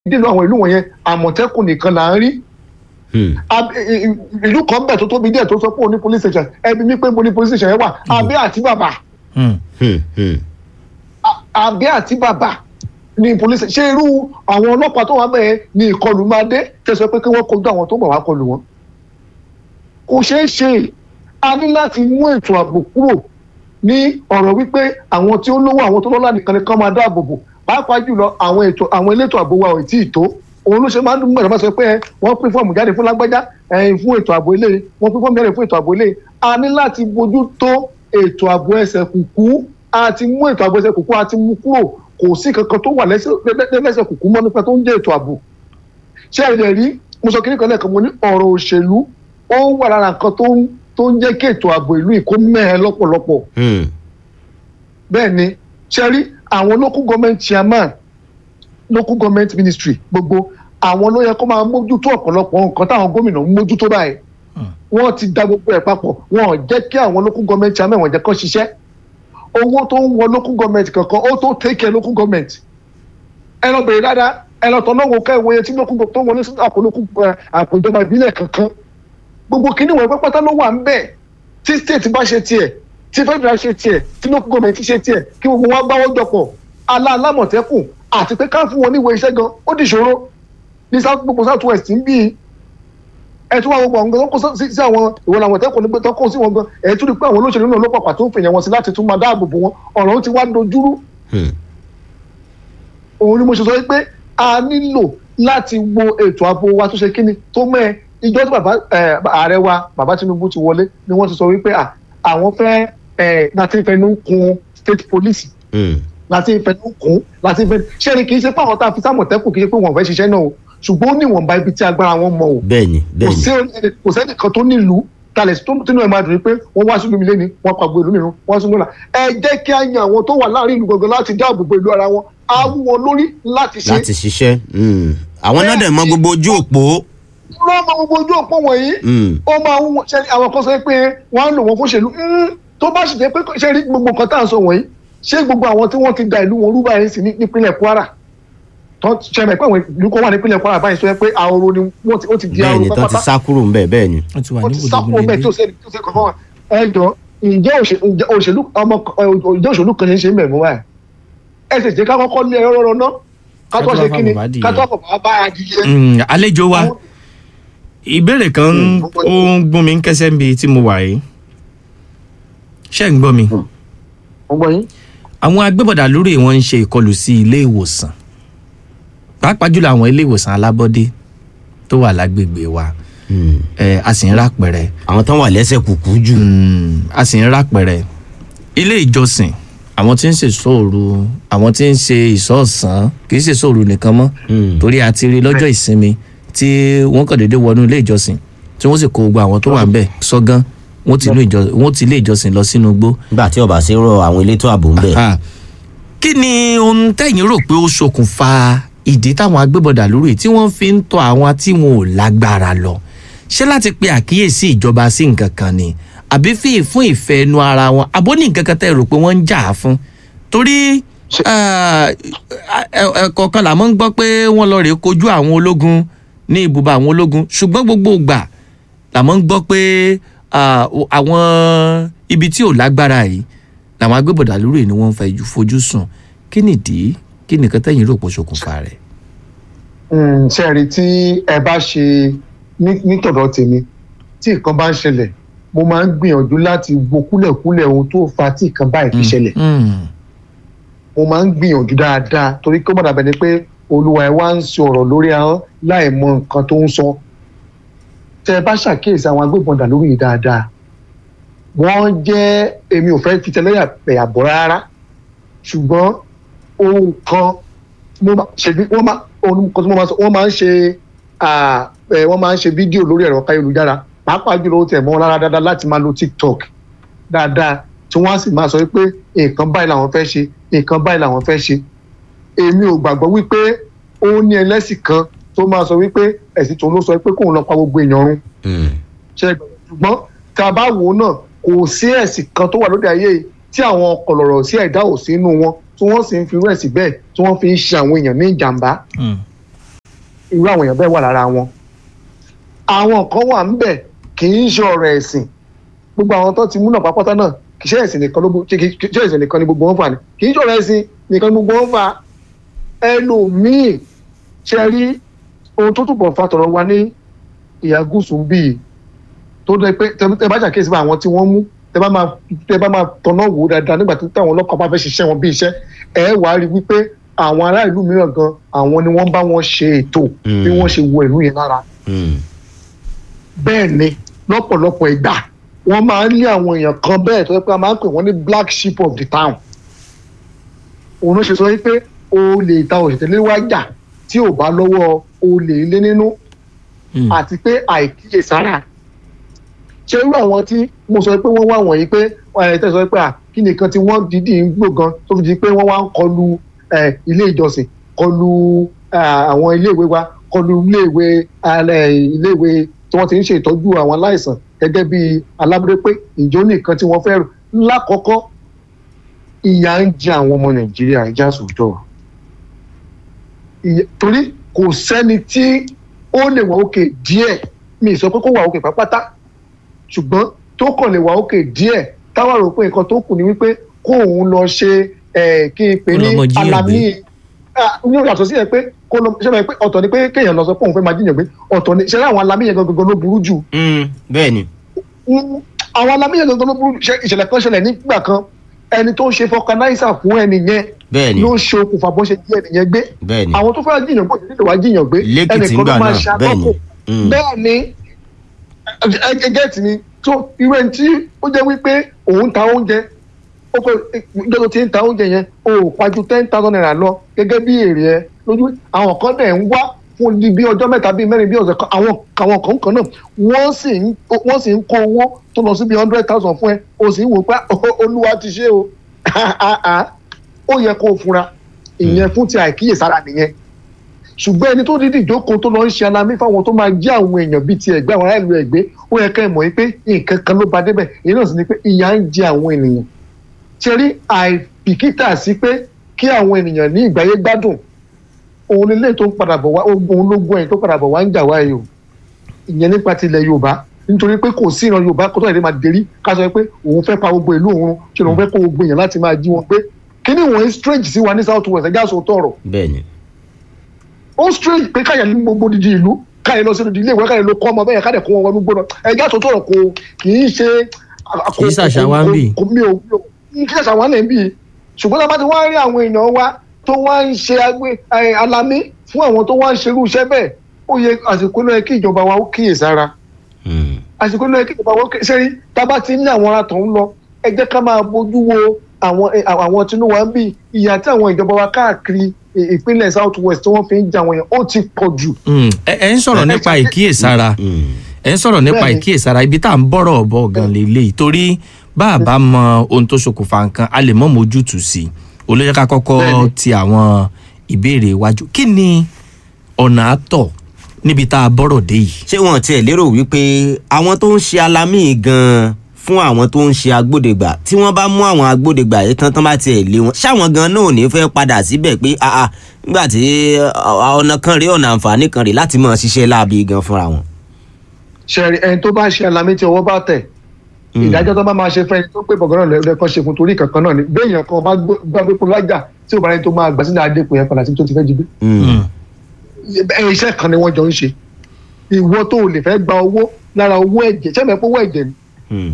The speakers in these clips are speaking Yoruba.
nínú àwọn ìlú wọ̀nyẹn àmọ̀tẹ́kùn nìkan là ń rí Ab- i- i- ìlú kan bẹ̀ tó tóbi díẹ̀ tó sọ pé òní police station ẹbí mi pé mo ní police station yẹn wà abẹ́ àti bàbà A- abẹ́ àti bàbà ní police ṣé irú àwọn ọlọ́pàá tó wà bẹ́ẹ̀ ni ìkọlù máa dé tẹ̀sán pé kí wọ́n kojú àwọn tó bọ̀ wá kọlù wọn kò ṣeé ṣe a ní láti mú ètò ààbò kúrò ní ọ̀rọ̀ wípé àwọn tí ó lówó àwọn tó lọ́lá nìkan ni kán máa dáàbò bò pàápàá jùlọ àwọn ètò àwọn elétò ààbò wa ò tí ì tó òun ló ṣe máa ń dún mọ̀ràn bá sọ pé ẹ, wọ́n pín fọ́ọ̀mù jáde fún lágbájá ẹ̀yìn fún ètò ààbò ilé wọ́n pín fọ́ọ̀mù jáde fún ètò ààbò ilé a ní láti bójú tó ètò ààbò ẹsẹ̀ kùkú a ti mú ètò ààbò ẹsẹ̀ kùkú a ti mú kúrò kò sí kankan tó wà lẹ́sẹ̀ lẹ́- lẹ́sẹ̀ kùkú mọ́ nípa tó ń jẹ́ ètò ààbò ṣé ẹ rí mo sọ kí nìkan lẹ́ẹ̀kan mo ní ọ̀rọ̀ òṣèlú ó wà lára nǹkan tó ń tó ń jẹ́ kí ètò ààbò ìlú ìkó mẹ́ẹ̀ lọ́pọ̀lọpọ̀ bẹ́ẹ̀ ni ṣe rí àwọn local government chairman local government ministry gbogbo àwọn ló yẹ kó máa mójútó ọ̀pọ̀lọpọ̀ nǹkan táwọn gómìnà ń mójútó báyìí wọ́n ti da gbogbo ẹ̀ papọ̀ wọn ò jẹ́ kí àwọn local government chairman wọ́n jẹ́ kó ṣiṣẹ́ owó tó ń wọ local government kankan ó tó take care local government ẹ lọ bèrè dáadáa ẹ lọ tọ́ lọ́wọ́ ká ìwòye tí local government tó ń wọlé sí àpò local eh, àpò ìjọba ìbílẹ̀ kankan gbogbo kíní wọn pátá ló wà ń bẹ̀ tí state bá ṣe tiẹ̀ tí federal ṣe tiẹ̀ tí local government ṣe tiẹ̀ kí gbogbo wọn gbáwọ́ jọpọ̀ aláàlámọ̀tẹ́kùn àti pé ká fún wọn níwèé iṣẹ́ gan ó dìṣòro ní south gbogbo south west ń bí i ẹ tún wá gbogbo àwọn gan tó kó sí sí àwọn ìwọ làwọn tẹ́kùn nígbà tó kó sí wọn gan ẹ tún rí pé àwọn olóṣèlú náà ló pàpà tó ń fèèyàn wọn sí láti tún máa dáàbò bò wọn ọ̀rọ̀ ó ti wá dojúrú òun ni mo ṣe sọ pé a nílò láti wo ètò ààbò wa tó ṣe kíni tó mẹ́ ìjọ tí bàbá eh, ààrẹ wa bàbá Tinubu ti wọlé ni wọ́n ti sọ wípé à, àwọn fẹ́ eh, láti fẹnu kun state police láti fẹnu kún láti fẹnu ṣé ni kì í ṣe pé àwọn tá a fi sámọ̀tẹ́kùn kì í ṣe pé wọ́n fẹ́ ṣiṣẹ́ náà o ṣùgbọ́n ó níwọ̀nba ibi tí agbára wọn mọ o bẹ́ẹ̀ni kò bẹ́ẹ̀ni sí ẹni- kò sẹ́ni kan tó nílùú talẹ̀ tó tínú ẹ̀ máa dùn pé wọ́n wá sínú mi lé ní wọ́n pa gbogbo ìlú mìíràn wọ́n sínú là ẹ jẹ́ kí a yan àwọn tó wà láàrin ìlú gangan láti dáàbò bo ìlú ara wọn á wú wọn lórí láti ṣe láti ṣiṣẹ́ Mm. àwọn náà dẹ̀ mọ gbogbo ojú òpó lọ́mọ gbogbo ojú òpó wọ̀nyí Mm. ó máa ń wọ- ṣe àwọn kan sọ pé wọ́n á lò wọ́n fún òṣèlú Mm, tó bá sì jẹ́ pé ṣe rí gbogbo nǹkan tá à ń sọ wọ̀nyí ṣé gbogbo àwọn tí wọ́n ti da ìlú wọn rú báyìí sí ní- nípínlẹ̀ Kwara tó ṣe mọ̀ pé àwọn ìlú kan wà nípínlẹ̀ Kwara báyìí sọ pé ahoro ni wọ́n ti ó ti di ahoro bẹ́ẹ̀ni tó ti pátápátá sá kúrò ńbẹ̀ bẹ́ẹ̀ni wọ́n ti wà wọ́n ní ti sá gbòdògbò kúrò bẹ́ẹ̀ tí ò sẹ́ni tí ò sẹ́ni kankan wà ẹ jọ ǹjẹ́ òṣè- ǹjẹ́ òṣèlú ọmọ ǹjẹ́ òṣèlú kan ṣe ń ṣe mẹ̀mú wa ẹ̀ ẹ sì jẹ́ ká kọ́kọ́ lé ẹ̀rọ rọ náà ká tó Ká tó ṣe wá kí ni bàbá adìyẹ. ká tó bàbá bá adìyẹ. àlejò wa Àwọn- ìbéèrè kan Mm, ó ń gún mi ń kẹsẹ́ níbi tí mo wà yìí ṣé ń gbọ́ mi mo gbọ́ yín. àwọn agbébọ̀dà lórí wọn ń ṣe ìkọlù sí ilé ìwòsàn pàápàá jùlọ àwọn ilé ìwòsàn alábọ́dé tó wà lágbègbè wa Mm. ẹ a sì ń rápẹrẹ àwọn tán wà lẹ́sẹ̀ kùkú jù Mm, a sì ń rápẹrẹ ilé ìjọsìn àwọn tí ń ṣe sóòru àwọn tí ń ṣe ìsọ̀ọ̀sán kì í ṣe sóòru nìkan mọ́ Mm. torí a ti rí lọ́jọ́ ìsinmi tí wọ́n kàn déédéé wọnú ilé ìjọsìn tí wọ́n sì kó gbogbo àwọn tó wà ń bẹ̀ sọ́gán wọ́n ti ilé ìjọ- wọ́n ti ilé ìjọsìn lọ sínú igbó. nígbà tí ọba sí rọ àwọn elétò ààbò ń bẹ̀ Ah, kí ni ohun tẹ̀yìn rò pé ó ṣokùnfà ìdí táwọn agbébọ̀dà lórí tí wọ́n fi ń tọ àwọn tí wọn ò lágbára lọ ṣé láti pe àkíyèsí ìjọba sí nǹkan kan ni àbí fi fún ìfẹ́ ẹnu ara wọn àbó ní nǹkan kan tẹ́ ẹ rò pé wọ́n ń jà á fún torí Ṣé- ah, ẹ- ẹ- ẹ̀kọ̀ọ̀kan làmọ́ ń gbọ́ pé wọ́n lọ rèé kojú àwọn ológun ní ibùba àwọn ológun ṣùgbọ́n gbogbo ìgbà làmọ́ ń gbọ́ pé ah, o- àwọn ibi tí ò lágbára yìí làwọn agbébọ̀dà lórí ni wọ́n ń fẹ́ fojú sùn kí nìdí kí nìkan tẹ́yìn rò pé ó ṣokùnfà rẹ̀. Mm, ṣe rí tí ẹ bá ṣe ní- nítọ̀dọ̀ tèmi tí nǹkan bá ń ṣẹlẹ̀ mo máa ń gbìyànjú láti wo kúlẹ̀kúlẹ̀ ohun tó fa tí nǹkan báyìí fi ṣẹlẹ̀ Mm, mo máa ń gbìyànjú dáadáa torí kí ó má dàbẹ̀ ni pé olúwa ẹ wá ń sọ̀rọ̀ lórí ahọ́n láì mọ nǹkan tó ń sọ tẹ ẹ bá ṣàkíyèsí àwọn agbébọn dà lórí yìí dáadáa wọ́n jẹ́ èmi ò fẹ́ fi tẹlẹ́yà pẹ̀yà bọ̀ rárá ṣùgbọ́n ohun kan mo máa ṣe bí wọ́n máa ohun kan tí mo máa sọ wọ́n máa ń ṣe ah, eh, wọ́n máa ń ṣe fídíò lórí ẹ̀rọ káyélujára pàápàá jùlọ ó tẹ̀ mọ́ lára dáadáa láti máa lo tiktok dáadáa tí wọ́n á sì máa sọ pé nǹkan báyìí làwọn fẹ́ ṣe nǹkan báyìí làwọn fẹ́ ṣe èmi ò gbàgbọ́ wípé ó ní ẹlẹ́sìn kan tó máa sọ wípé ẹ̀sìn tó ló sọ pé kóun lọ pa gbogbo èèyàn run Mm. ṣe é gbọ́. ṣùgbọ́n tá a bá wò ó náà kò sí ẹ̀sìn kan tó wà lóde ayé yìí tí àwọn kọ̀lọ̀rọ̀ sí ẹ̀dá ò sínú wọn tí wọ́n sì ń fi irú ẹ̀sìn bẹ́ẹ̀ tí wọ́n fi ń ṣe àwọn èèyàn ní ìjàmbá mm, irú àwọn èèyàn bẹ́ẹ̀ wà lára wọn àwọn kan wà ń bẹ̀ kì í ṣe ọ̀rọ̀ ẹ̀sìn gbogbo àwọn tó ti múnà pápátá náà kì í ṣe ẹ̀sìn nìkan ló bó- kì í ṣe ẹ̀sìn nìkan ni gbogbo wọn fà ní kì í ṣe ọ̀rọ̀ ẹ̀sìn nìkan ni gbogbo wọn fà ẹlòmíì ṣe rí ohun tó túbọ̀ fa tọ̀rọ̀ wa ní ìhà gúúsù ń bì í tó dẹ pé tẹ tẹ bá ṣàkíyèsí bá àwọn tí wọ́n mú tẹ bá máa tẹ bá máa tọ̀nà wò ó dáadáa nígbà tí táwọn ọlọ́pàá bá fẹ́ ṣiṣẹ́ wọn bí iṣẹ́ ẹ wàá rí wípé àwọn ará ìlú mìíràn gan àwọn ni wọ́n bá wọn ṣe ètò bí Mm. wọ́n ṣe wọ ìlú yẹn lára Mm. bẹ́ẹ̀ ni lọ́pọ̀lọpọ̀ ìgbà wọ́n máa ń lé àwọn èèyàn kan bẹ́ẹ̀ tó yẹ pé a máa ń pè wọ́n ní black sheep of the town òun ló ṣe sọ wípé olè ìta òṣèlú wá jà tí ò bá lọ́wọ́ olè ilé nínú Mm. àti pé àìkíyèsára ṣé irú àwọn tí mo sọ pé wọ́n wá wọ̀nyí pé ẹ̀ tẹ́ sọ pé à kí nìkan tí wọ́n dídì ń gbò gan tó fi di pé wọ́n wá ń kọlu ẹ̀, ilé ìjọsìn kọlu ẹ̀, àwọn iléèwé wa kọlu iléèwé alẹ́ iléèwé tí wọ́n ti ń ṣe ìtọ́jú àwọn aláìsàn gẹ́gẹ́ bí alábúrẹ́ pé ìjọ nìkan tí wọ́n fẹ́ rò lákọ̀ọ́kọ́ ìyà ń jẹ àwọn ọmọ nàìjíríà ìjà sòótọ́ ìyà- torí kò sẹ́ni tí ó lè wà òkè díẹ̀ mi ì sọ pé kó wà òkè pápátá ṣùgbọ́n tó kàn lè wà òkè díẹ̀ táwa rò pé nǹkan tó kù ni wípé kó òun lọ ṣe ẹ̀, kí n pè Kó lọ ní mọ jíyàn alamí Ah, ní ìyàtọ̀ sí ẹ pé kó lọ ṣe máa pé ọ̀tọ̀ ni pé kéèyàn lọ sọ pé òun fẹ́ máa jíyàn gbé ọ̀tọ̀ ni ṣe láwọn alamí yẹn gangan ló burú jù Mm. bẹ́ẹ̀ ni. Mm, àwọn alamí yẹn gangan ló burú jù Ṣé ìṣẹ̀lẹ̀ kan ṣẹlẹ̀ nígbà kan ẹni tó ń ṣe fọkanáísà fún ẹni yẹn bẹ́ẹ̀ ni. ló ṣe okùnfà bó ṣe jí ẹni yẹn gbé bẹ́ẹ̀ ni. àwọn tó fẹ́ jíyàn gbé òṣèlú wá jíyàn gbé lẹ́kìtì ńgbà náà bẹ́ẹ̀ ni. Mm. bẹ́ẹ̀ ni ẹgẹ́tì ni tó irú ẹni tí ó jẹ́ wípé òun ta oúnjẹ ó kọ ìjọ tó ti ń ta oúnjẹ yẹn o ò paju ten thousand naira lọ gẹ́gẹ́ bí èrè ẹ lójú àwọn kan dẹ̀ ń wá fún di bí ọjọ́ mẹ́ta bíi mẹ́rin bí ọ̀sẹ̀ kan àwọn àwọn kan kan náà wọ́n sì ń wọ́n sì ń kó owó tó lọ sí bí hundred thousand fún ẹ o sì ń wò pé "Oh, olúwa ti ṣe o ó yẹ kó o fura ìyẹn fún ti àìkíyèsára nìyẹn ṣùgbọ́n ẹni tó dídì ìjókòó tó lọ ń ṣe alamí fáwọn tó máa jẹ́ àwọn èèyàn bíi ti ẹ̀gbẹ́ àwọn aráàlú ẹ̀gbẹ́ ó yẹ ká ẹ̀ mọ̀ pé nǹkan kan ló ba débẹ̀ èyí náà sì ni pé ìyà ń jẹ àwọn ènìyàn ṣe rí àìbìkítà sí pé kí àwọn ènìyàn ní ìgbáyé gbádùn òun nílé tó ń padà bọ̀ wá òun ló gbọ́ ẹ̀ tó padà bọ̀ wá ń jà wá yìí o ìyẹn nípa tilẹ̀ yorùbá nítorí pé kò sí ìran yorùbá kó tó yẹ máa dérí ká sọ pé òun fẹ́ pa gbogbo ìlú òun ṣe lòun fẹ́ kó gbogbo èèyàn láti máa jí wọn gbé kíní wọ̀nyí strange sí wa ní south west ẹ̀já sọ tọ̀rọ̀ bẹ́ẹ̀ ni. ó strange pé káyà ní gbogbo dídí ìlú káyà lọ sínú ilé ìwé káyà ló kọ́ ọmọ bẹ́ẹ̀ káyà kó wọn wọnú gbọ́dọ̀ ẹ̀já sọ tọ̀rọ̀ kò kì í ṣe. Kì í ṣàṣà wa ń bì. kò mi ò mi ò kì í ṣàṣà wa ń bì ṣùgbọ́n tá a bá ti wá rí àwọn èèyàn wa tó wá ń ṣe agbé ẹ, alamí fún àwọn tó wá ń ṣerú iṣẹ́ bẹ́ẹ̀ ó yẹ àsìkò ló yẹ kí ìjọba wa ó kíyèsára Mm. àsìkò ló yẹ kí ìjọba wa ó kíyèsára sẹ́rí tá a bá ti ní àwọn ará tó ń lọ ẹ jẹ́ ká máa bójú wo àwọn ẹ, àwọn tinubu wa ń bì ìyà tí àwọn ìjọba wa káàkiri ì- ìpínlẹ̀ south west tí wọ́n fi ń jà wọ̀nyẹn ó ti pọ̀ jù. Mm. ẹ ẹ ń sọ̀rọ̀ nípa ìkíyèsára Mm. ẹ ń sọ̀rọ̀ nípa Bẹ́ẹ̀ni. ìkíyèsára ibi tá à ń bọ̀rọ̀ bọ̀ gan lélẹ́yìí torí bá a bá mọ ohun tó ṣokùnfà nǹkan a lè mọ̀ mójútùú sí i olóyè ká kọ́kọ́ Bẹ́ẹ̀ni. ti àwọn ìbéèrè iwájú kí ni ọ̀nà àtọ̀ níbi tá a bọ̀rọ̀ dé yìí. ṣé wọn tiẹ̀ lérò wípé àwọn tó ń ṣe alamí gan-an fún àwọn tó ń ṣe agbódegbà tí wọ́n bá mú àwọn agbódegbà yìí tán tán bá tiẹ̀ lé wọn ṣáwọn gan náà ò ní fẹ́ padà síbẹ̀ pé ah ah nígbà tí ah, ọ̀nà kan rèé ọ̀nà àǹfààní kan rèé láti máa ṣiṣẹ́ láabi gan fúnra wọn. ṣẹ̀rí ẹni tó bá ṣe alamí tí ọwọ́ bá tẹ̀ Mm. ìdájọ́ tó bá máa ṣe fẹ́ni tó pé bọ̀gán náà lẹ́ẹ̀kan ṣe fún torí kankan náà ni béèyàn kan bá gbé- bá gbé fún lájà tí ò bá rẹni tó máa gbà sílẹ̀ adépò yẹn padà síbi tó ti fẹ́ jí gbé Mm. ẹ iṣẹ́ kan ni wọ́n jọ ń ṣe ìwọ tó o lè fẹ́ gba owó lára owó ẹ̀jẹ̀ ṣẹ́ mi pé owó ẹ̀jẹ̀ ni Mm.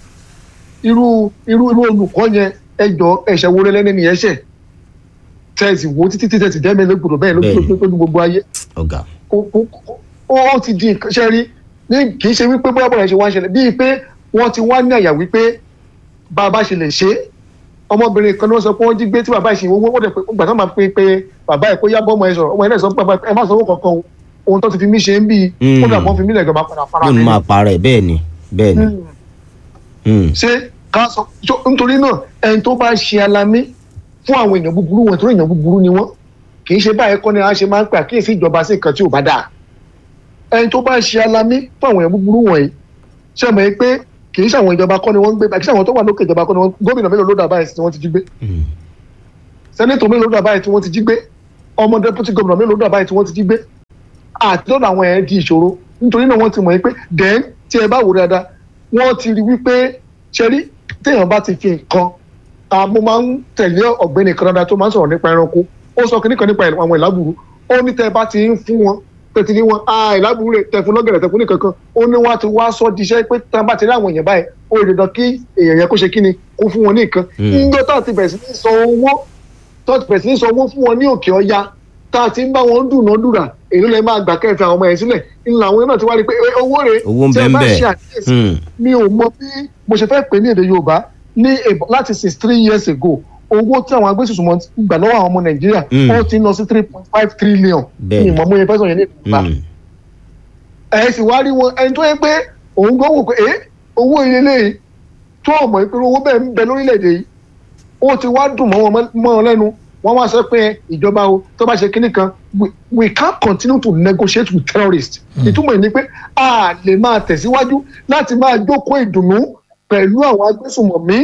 irú irú irú olùkọ́ yẹn ẹjọ́ ẹ̀ṣẹ̀ wo lẹ́lẹ́ni ni ẹ̀ṣẹ̀ tẹ̀sí wo títí tí tẹ̀sí dẹ́mi lógbòdò bẹ́ẹ̀ Bẹ́ẹ̀ni. lójú lójú gbogbo ayé ọ̀gá. ó- ó ó- ó ti di nǹkan ṣe rí ní kì í ṣe wípé bóyá bóyá ṣe wá ń ṣẹlẹ̀ bíi pé wọ́n ti wá ní àyà wípé bá a bá ṣe lè ṣe é ọmọbìnrin kan ní wọ́n sọ pé wọ́n jí gbé tí bàbá ìṣìn owó wọ́n dẹ̀ pé gbà tó máa pe pé bàbá ẹ̀ kó yá bọ́mọ ẹ sọ̀rọ̀ ọmọ ẹ̀ náà sọ pé bàbá ẹ má sanwó kankan o ohun tó ti fi mí ṣe ń bí Mm. kódà wọ́n fi mí lẹ̀ gan máa padà fara yóò mi máa parẹ́ bẹ́ẹ̀ ni bẹ́ẹ̀ ni. Mm. Mm. ṣé ká sọ so, nítorí náà ẹni tó bá ṣe alamí fún àwọn èèyàn búburú wọn tó èèyàn búburú ni wọn kì í ṣe báyìí kọ́ni a ṣe máa ń pè àkíyèsí ìjọba sí nǹkan tí ò bá dáa ẹni tó bá ṣe alamí fún àwọn èèyàn búburú wọ̀nyí ṣe mọ̀ pé kì í ṣe àwọn ìjọba kọ́ ni wọ́n ń gbé kì í ṣe àwọn tó wà lókè ìjọba kọ́ ni wọ́n gómìnà mélòó ló dà báyìí tí wọ́n ti jí gbé Mm. sẹ́nẹ́tọ̀ mélòó ló dà báyìí tí wọ́n ti jí gbé ọmọ dẹ́pútì gómìnà mélòó ló dà báyìí tí wọ́n ti jí gbé àti lọ́dọ̀ àwọn ẹ̀ di ìṣòro nítorí náà wọ́n ti mọ̀ yín pé then tí ẹ bá wò dáadáa wọ́n ti rí wípé ṣẹ́rí téèyàn bá ti fi nǹkan ah, mo máa ń tẹ̀lé ọ̀gbẹ́ni kanada tó máa ń sọ̀rọ̀ nípa ẹranko ó sọ kíní kan nípa àwọn ìlábùrú ó ní tẹ́ ẹ bá ti ń fún wọn tẹ̀tí ní wọn ah ìlábùrú rẹ̀ tẹ̀ fún lọ́gẹ̀rẹ̀ tẹ̀ fún nìkan kan ó ní wọ́n á ti wá sọ diṣẹ́ pé tí wọ́n bá ti rí àwọn èèyàn báyìí ó lè dandan kí èèyàn yẹn kó ṣe kíni kó fún wọn ní nǹkan Mm. ńjọ́ tá a ti bẹ̀rẹ̀ sí ní sọ owó tó ti bẹ̀rẹ̀ sí ní sọ owó fún wọn ní òkè ọya tá a ti ń bá wọn dùnàdùrà èló lẹ máa gbà kẹfì àwọn ọmọ yẹn sílẹ̀ ńlá àwọn náà ti wá rí i pé "Eh, owó rẹ̀ Owó ń tí ẹ bẹ ń bá bẹ. ṣe àkíyèsí Hmm. mi ò mọ bí mo ṣe fẹ́ pè ní èdè yorùbá ní ebo- láti six three years ago owó tí àwọn agbésùsùnmọ̀ gbà lọ́wọ́ àwọn ọmọ nàìjíríà Mm. ó ti ń lọ sí three point five trillion Bẹ́ẹ̀ni. ní ìmọ̀ mo yẹ fẹ́ sọ yẹn ní ìgbà Hmm. ẹ̀ sì wá rí wọn ẹni tó yẹ pé òun gbọ́ wò pé ẹ́ owó ilé léyìí tó ọmọ ìpínlẹ̀ owó bẹ́ẹ̀ ń bẹ lórílẹ̀‐èdè yìí ó ti wá dùn mọ́ wọn mọ́ wọn lẹ́nu wọ́n wá sọ pé ìjọba o tó bá ṣe kinní kan we, we can't continue to negotiate with terrorists ìtumọ̀ ẹ̀ ni pé a lè máa tẹ̀síwájú láti máa jókòó ìdùnnú pẹ̀lú àwọn agbésùnmọ̀mí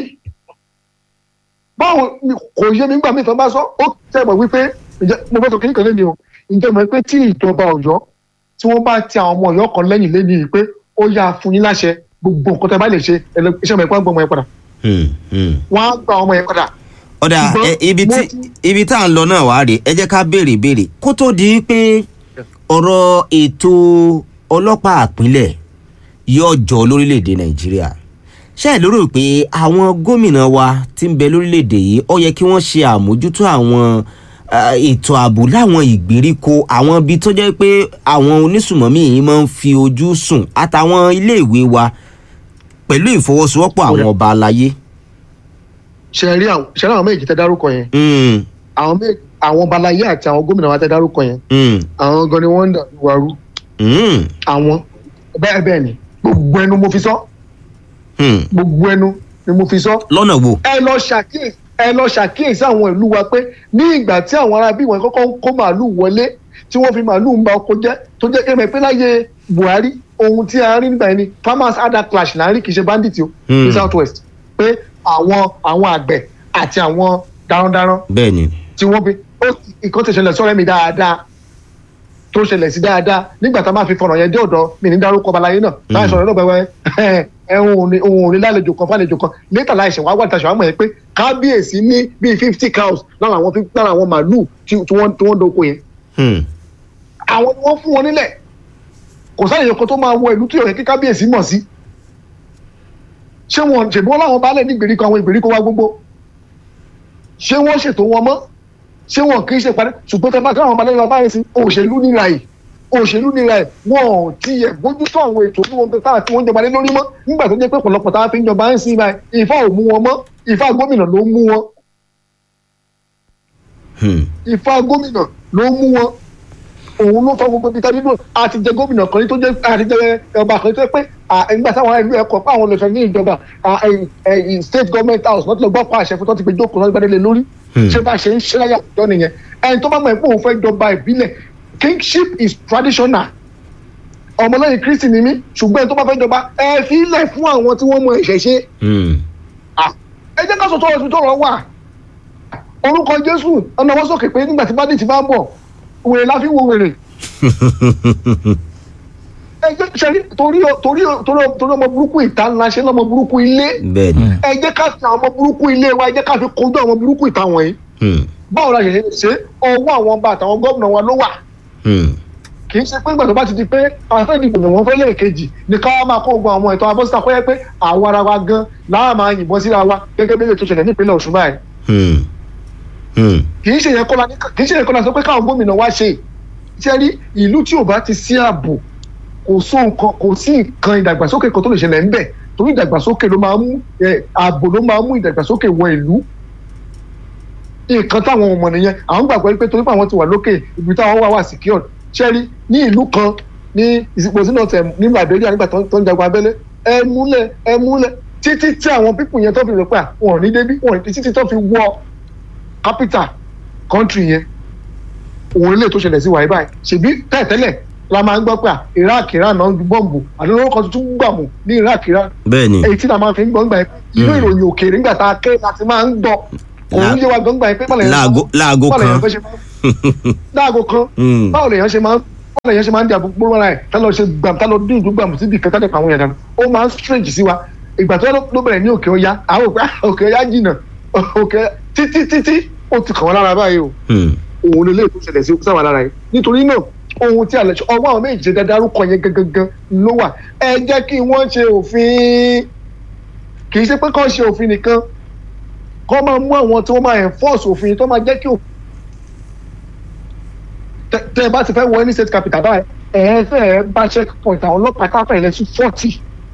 báwo ni kò yé mi gbà mí tán bá sọ ó tẹ̀ mọ̀ wípé ǹjẹ́ mo fẹ́ sọ kinní kan lẹ́nu o ǹjẹ́ mọ̀ pé tí ìjọba ọ̀yọ́ tí wọ́n bá ti àwọn ọmọ ọ̀yọ́ kan lẹ́yìn lẹ́yìn yìí pé ó yá fún yín láṣẹ gbogbo nǹkan tẹ́ bá lè ṣe ẹ lọ- iṣẹ́ ọmọ ẹ̀kọ́ gbọ́ ọmọ yẹn padà Hmm. Hmm. wọ́n á gba ọmọ yẹn padà. ọ̀dà Ṣùgbọ́n ẹ, ibi tí mo ti- ibi tá à ń lọ náà wá rèé ẹ jẹ́ ká béèrè béèrè kó tó di pé ọ̀rọ̀ ètò ọlọ́pàá àpínlẹ̀ yóò jọ lórílẹ̀‐èdè nàìjíríà ṣé ẹ lérò pé àwọn gómìnà wa tí ń bẹ lórílẹ̀‐èdè yìí ó yẹ kí wọ́n ṣe àmójútó àwọn ah, ètò ààbò láwọn ìgbèríko àwọn ibi tó jẹ́ pé àwọn onísùmọ̀mí yìí máa ń fi ojú sùn àtàwọn iléèwé wa pẹ̀lú ìfọwọ́sowọ́pọ̀ àwọn ọba aláyé. ṣe rí àwọn ṣe rí àwọn méjì tẹ́ dárúkọ yẹn Mm, àwọn méjì àwọn balayé àti àwọn gómìnà wa tẹ́ dárúkọ yẹn mm, àwọn gan ni wọ́n ń dà wàrú mm. àwọn bẹ́ẹ̀ bẹ́ẹ̀ ni gbogbo ẹnu mo fi sọ Hmm. gbogbo ẹnu ni mo fi sọ lọ́nà wo. ẹ lọ ṣàkíyèsí ẹ lọ ṣàkíyèsí àwọn ìlú wa pé ní ìgbà tí àwọn ará bí wọn kọ́kọ́ ń kó màálù wọlé tí wọ́n fi màálù ń ba oko jẹ́ tó jẹ́ kí ẹ mọ̀ pé láyé buhari ohun tí a rí nígbà yẹn ni farmers ada clash láàrin kì í ṣe bandit o ní Hmm. south west pé àwọn àwọn àgbẹ̀ àti àwọn darandaran bẹ́ẹ̀ ni. tí wọ́n fi ó ìkan ti ṣẹlẹ̀ sọ́rẹ́ mi dáadáa tó ṣẹlẹ̀ sí dáadáa nígbà tá a máa fi fọ̀rọ̀ yẹn dé ọ̀dọ̀ mi ní dárúkọ balayé náà láì sọ̀rọ̀ náà pẹ́pẹ́ ẹ òun ò ní òun ò ní lálejò kan fálejò kan létà láì ṣẹ̀wá wà tàṣà àmọ̀ yẹn pé kábíyèsí ní bíi fifty cows lára àwọn fif- lára àwọn màálùú tí tí wọ́n tí wọ́n doko yẹn Hmm. àwọn ni wọ́n fún wọn nílẹ̀ kò sáyẹn kan tó máa wọ ìlú tí yóò yẹ kí kábíyèsí mọ̀ sí ṣé wọn ṣèbí wọn láwọn baálẹ̀ ní ìgbèríko àwọn ìgbèríko wa gbogbo ṣé wọ́n ṣètò wọn mọ́ ṣé wọn kì í ṣe parí ṣùgbọ́n tẹ bá káwọn baálẹ̀ lọ báyìí sí òṣèlú nira yìí òṣèlú nira yìí wọn ò tiẹ̀ bójútó àwọn ètò tí wọn táwọn tí wọ́n jọba lé lórí mọ́ nígbà tó jẹ́ pé ọ̀pọ̀lọpọ̀ táwọn fi ń jọba ń sin báyìí ìfá ò mú wọn mọ́ ìfá gómìnà ló mú wọn Hmm. ìfá gómìnà ló mú wọn òun ló fọ gbogbo ibi tábí dùn àti jẹ gómìnà kan ní tó jẹ àti jẹ ọba kan tó jẹ pé à, nígbà táwọn ìlú ẹkọ pé àwọn olùfẹ ní ìjọba à, ẹ, ẹ, state government house wọn ti lọ gbọ́ pa àṣẹ fún tó ti gbé jókòó lọ́dún gbadélé lórí Hmm. ṣé bá ṣe ń ṣe láyà àtijọ́ nìyẹn ẹni tó bá mọ̀ pé òun fẹ́ jọba ìbílẹ̀ kingship is traditional ọmọlẹ́yìn kristi ni mí ṣùgbọ́n ẹni tó bá fẹ́ jọba ẹ fi ilẹ̀ fún àwọn tí wọ́n mọ ìṣẹ̀ṣe Hmm. Ah, ẹ jẹ́ ká sọ tọrọ ibi tọrọ wà orúkọ jésù ọ̀nà wọ́n sókè pé nígbà tí bá dé ti bá ń bọ̀ wèrè la fi wo wèrè ẹ jẹ́ sẹ́rí torí torí torí torí ọmọ burúkú ìta ńlá ṣe lọ́mọ burúkú ilé bẹ́ẹ̀ ni. ẹ jẹ́ ká fi àwọn ọmọ burúkú ilé wa ẹ jẹ́ ká fi kojú àwọn ọmọ burúkú ìta wọ̀nyí Hmm. báwo la ṣe lè ṣe ọwọ́ àwọn ọba àtàwọn gómìnà wa ló wà Hmm. kì í ṣe pé nígbà tó bá ti di pé àwọn fẹ́ẹ́ dìbò yàn wọ́n fẹ́ lẹ́ẹ̀kejì ní ká wá máa kó gbogbo àwọn ètò abọ́sítà kọ́ yẹ pé àwa ara wa gan láà máa yìnbọn síra wa gẹ́gẹ́ bí ètò ìṣẹ̀lẹ̀ nípínlẹ̀ ọ̀ṣun báyìí Hmm. Hmm. kì í ṣe yẹn kọ́la kì í ṣe yẹn kọ́la sọ pé káwọn gómìnà wá ṣe ṣe rí ìlú tí ò bá ti sí ààbò kò só nǹkan kò sí nǹkan ìdàgbàsókè kan tó lè ṣẹlẹ̀ ńbẹ̀ torí ìdàgbàsókè ló máa ń mú ẹ, ààbò ló máa ń mú ìdàgbàsókè wọ ìlú nǹkan táwọn ọmọ nìyẹn àwọn gbàgbọ́ pé torí pé àwọn ti wà lókè ibi táwọn wà wà secured ṣe rí ní ìlú kan ní ìsìnkú sínú ọ̀tẹ̀ ní liberia nígbà tó ń- tó ń jagun abẹ́lé ẹ múlẹ̀ ẹ múlẹ̀ títí tí àwọn pípù yẹn tó fi rò pé à, wọn ò ní débí wọn ò ní títí tó fi wọ capital country yẹn òun ilé tó ṣẹlẹ̀ sí wàyí báyìí ṣèbí tẹ́ẹ̀tẹ́lẹ̀ la máa ń gbọ́ pé à iraq iran náà ń ju bọ́ǹbù àti olórúkọ tuntun gbàmù ní iraq iran bẹ́ẹ̀ ni. èyí tí la máa fi ń gbọ́ ńgbà yẹn inú Mm. ìròyìn òkèèrè ńgbà tá a ké láti máa ń gbọ́ òun La- yé wa gan ńgbà yẹn pé báwo lèèyàn láago láago báwo lèèyàn kan. fẹ́ ṣe máa ń láago kan Hmm. báwo lèèyàn ṣe máa ń báwo yẹn ṣe máa ń di àbúgbò wọn ẹ̀ tá lọ ṣe gbàm tá lọ dín ìlú gbàm síbi kẹta nípa àwọn yẹn dànù ó máa ń strange sí wa ìgbà tó ló bẹ̀rẹ̀ ní òkè ọya àwọn òkè òkè ọya jìnnà òkè títí títí ó ti kàn wọ́n lára báyìí o Hmm. òun lè lè tó ṣẹlẹ̀ sí sáwà lára yìí nítorí náà ohun tí àlẹ́ ọwọ́ àwọn méjì ṣe dáadáa rúkọ yẹn gangan ló wà ẹ jẹ́ kí wọ́n ṣe òfin kì í ṣe pé kọ́ ṣe òfin nìkan kọ́ máa mú àwọn tí wọ́n máa enforce òfin tó máa jẹ́ kí òfin tẹ- tẹ ẹ bá ti fẹ́ wọ any state capital báyìí ẹ ẹ fẹ́ ẹ bá checkpoint àwọn ọlọ́pàá káfẹ́ ilẹ̀ sí forty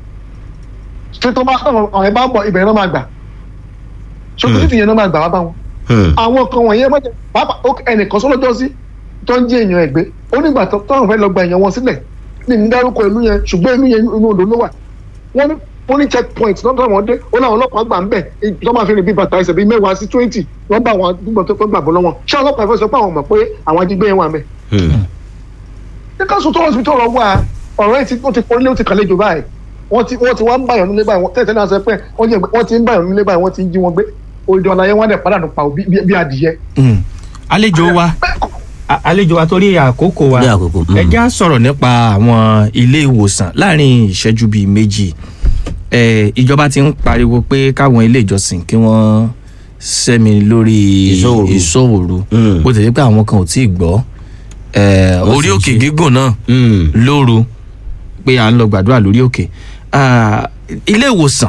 ṣé tó bá àwọn ẹ bá ń bọ̀ ibẹ̀ náà máa gbà ṣòkòtò títì yẹn náà máa gbà wá bá wọn Hmm. àwọn kan wọ̀nyẹn mọ̀jẹ̀ pápá ó- ẹnìkan sọ́lọ́jọ́ sí tó ń jí èèyàn ẹ̀gbẹ́ ó nígbà tó táwọn fẹ́ lọ gba èèyàn wọn sílẹ̀ ní ní dárúkọ ìlú yẹn ṣùgbọ́n ìlú yẹn inú odò ló wà wọ́n ní wọ́n ní checkpoint lọ́dọ̀ àwọn dé ó láwọn ọlọ́pàá gbà ń bẹ̀ tó máa fi rìn bí bàtà ẹsẹ̀ bíi mẹ́wàá sí twenty wọ́n bá àwọn àdúgbò tó fẹ́ gbàgbọ́ lọ́wọ́ ṣé ọlọ́pàá fẹ́ sọ pé àwọn mọ̀ pé àwọn ajígbé yẹn wà mẹ́ Hmm. ní káṣù tó hospital ọ̀rọ̀ wà ọ̀rọ̀ yìí ti ó ti pọ́nlé ó ti kàlejò báyìí wọ́n ti wọ́n ti wá ń báyọ̀ nílé báyìí wọ́n tẹ̀sẹ̀ náà sọ pé wọ́n jẹ́ wọ́n ti ń báyọ̀ nílé báyìí wọ́n ti ń jí wọn gbé òde ọ̀la yẹn wọ́n á dẹ̀ padà nù pa bí bí adìyẹ. Mm. àlejò wa a- àlejò wa torí àkókò wa Ní àkókò, mm. ẹ já sọ̀rọ̀ nípa àwọn ilé ìwòsàn láàrin ìṣẹ́jú bíi méjì Eh, ìjọba ti ń pariwo pé káwọn ilé ìjọsìn kí wọ́n sẹ́mi lórí Ìṣọ́ òru. ìṣòwòrú Mm. bó ti di pé àwọn kan ò tí ì gbọ́ Eh, Wọ́n orí sì ń òkè ṣe. gígùn náà Hmm. lóru pé à ń lọ gbàdúrà lórí òkè Ah, ilé ìwòsàn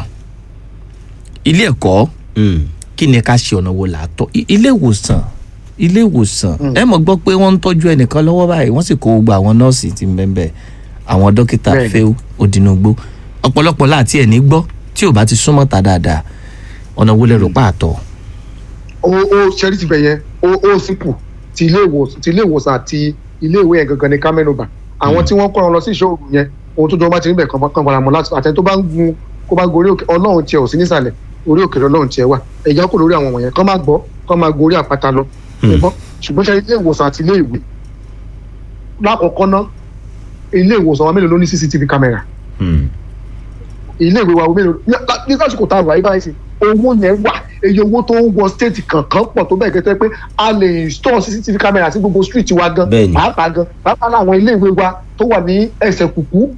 ilé ẹ̀kọ́ Hmm. kí ni ká ṣe ọ̀nà wo là á tọ́ I- ilé ìwòsàn ilé ìwòsàn ẹ mọ̀ gbọ́ pé wọ́n ń tọ́jú ẹnìkan lọ́wọ́ báyìí wọ́n sì kó gbogbo àwọn nọ́ọ̀sì tí ń bẹ́ẹ̀ bẹ́ẹ̀ àwọn dókítà Bẹ́ẹ̀ni. fẹ́ òdìnnúgbó ọ̀pọ̀lọpọ̀ láti ẹ̀ ní gbọ́ tí ò bá ti súnmọ́ ta dáadáa ọ̀nà wo lẹ rò pa àtọ̀ ó ó ṣẹ́rí ti bẹ̀ yẹn ó ó sípò ti ilé ìwòsàn ti ilé ìwòsàn àti ilé ìwé yẹn gangan ní kámẹ́nùbà àwọn tí wọ́n kọ́ ọ lọ sí ìṣòro yẹn ohun tó jọ bá ti níbẹ̀ kan kan bara mọ́ láti àtẹni tó bá ń gun kó bá gorí òkè ọlọ́run tiẹ̀ ò sí nísàlẹ̀ orí òkè ọlọ́run tiẹ̀ wà ẹ̀yà kò lórí àwọn wọ̀nyẹn kọ́ máa gbọ́ kọ́ máa gorí àpáta lọ ṣùgbọ́n ṣùgbọ́n ṣe ilé ìwòsàn àti ilé ìwé lákọ̀ọ́kọ́ ná ilé ìwòsàn wa mélòó ló ní cctv camera Hmm. ilé ìwé wa wo mélòó ní ní lásìkò tá a wà yí báyìí sí owó yẹn wà èyí owó tó ń wọ stéètì kankan pọ̀ tó bẹ́ẹ̀ gẹ́gẹ́ pé a lè install cctv camera sí gbogbo street wa gan Bẹ́ẹ̀ni. pàápàá gan pàápàá láwọn ilé ìwé wa tó wà ní ẹsẹ̀ kùkú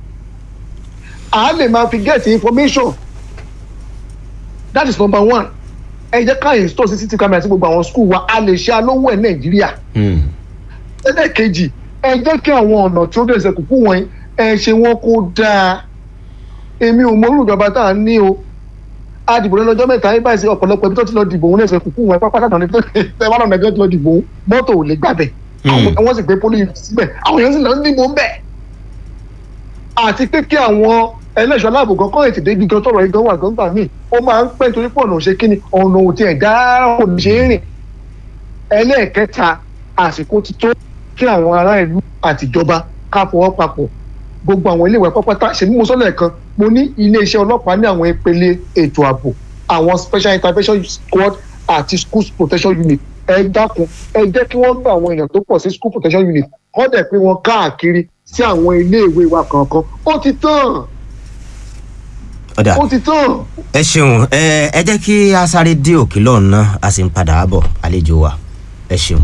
a lè máa fi get information that is number one ẹ jẹ́ ká install cctv camera sí gbogbo àwọn school wa a lè ṣe alówó ẹ̀ nàìjíríà Hmm. ẹlẹ́ẹ̀kejì ẹ jẹ́ kí àwọn ọ̀nà tí ó dẹ̀ ṣe kúkú wọ̀nyí ẹ ṣe wọ́n kó dáa èmi ò mọ̀rú ìjọba tá à ń ní o a dìbò lọ́jọ́ mẹ́ta yín báyìí sí ọ̀pọ̀lọpọ̀ ibi tó ti lọ dìbò òun lẹ́sẹ̀ kúkú wọn pápá látàn ní pé ẹ wá lọ́nà ẹgbẹ́ tó lọ dìbò òun mọ́tò ò lè gbàbẹ̀ àwọn wọ́n sì gbé pólí síbẹ̀ àwọn èèyàn sì lọ ń dìbò ń bẹ̀ àti pé kí àwọn ẹlẹ́ṣọ́ aláàbò kan kọ́ ètè débi gan tọrọ igan wà gan gbà míì ó máa ń pẹ́ nítorí pé ọ̀nà òṣè kíni ọ̀nà òtí ẹ̀ dáa kò ní ṣe é rìn ẹlẹ́ẹ̀kẹta àsìkò ti tó kí àwọn ará ìlú àtijọba ká fọwọ́ papọ̀ gbogbo àwọn iléèwé pápátá ṣèlú mo sọ́lẹ̀ kan mo ní iléeṣẹ́ ọlọ́pàá ní àwọn ìpele ètò ààbò àwọn special intervention squad àti school protection unit ẹ dákun ẹ jẹ́ kí wọ́n gba àwọn èèyàn tó pọ̀ sí school protection unit wọ́n dẹ̀ pé wọ́n káàkiri sí àwọn iléèwé wa kankan ó ti tán ọ̀dà ó ti tán. ẹ ṣeun ẹ ẹ jẹ́ kí a sáré dé òkè lọ́hùn náà a sì ń padà bọ̀ àlejò wa ẹ ṣeun.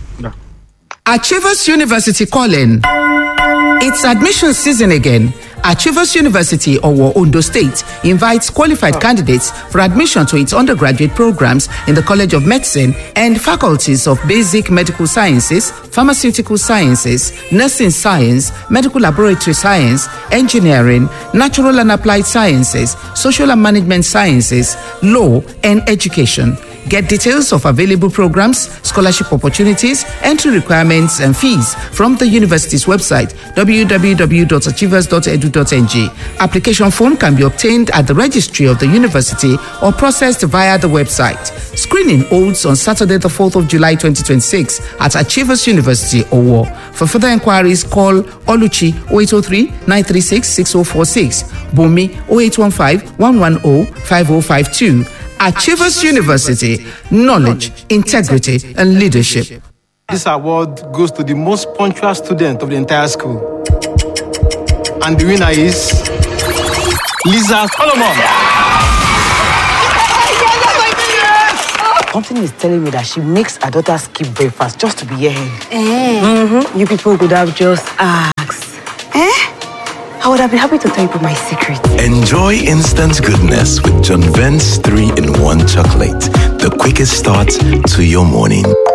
Achievers University calling. It's admission season again. Achievers University, Owo, Ondo State, invites qualified candidates for admission to its undergraduate programs in the College of Medicine and faculties of Basic Medical Sciences, Pharmaceutical Sciences, Nursing Science, Medical Laboratory Science, Engineering, Natural and Applied Sciences, Social and Management Sciences, Law, and Education. Get details of available programs, scholarship opportunities, entry requirements, and fees from the university's website www.achievers.edu.ng. Application form can be obtained at the registry of the university or processed via the website. Screening holds on Saturday, the 4th of July 2026 at Achievers University, Owo. For further inquiries, call Oluchi 0803 936 6046, Bumi 0815 110 5052. Achievers University, knowledge, integrity, and leadership. This award goes to the most punctual student of the entire school. And the winner is Lisa Solomon. Something is telling me that she makes her daughter skip breakfast just to be here. Eh. Mm-hmm. You people could have just asked. Eh? I would have been happy to tell you my secret. Enjoy instant goodness with John Vent's 3 in 1 chocolate. The quickest start to your morning.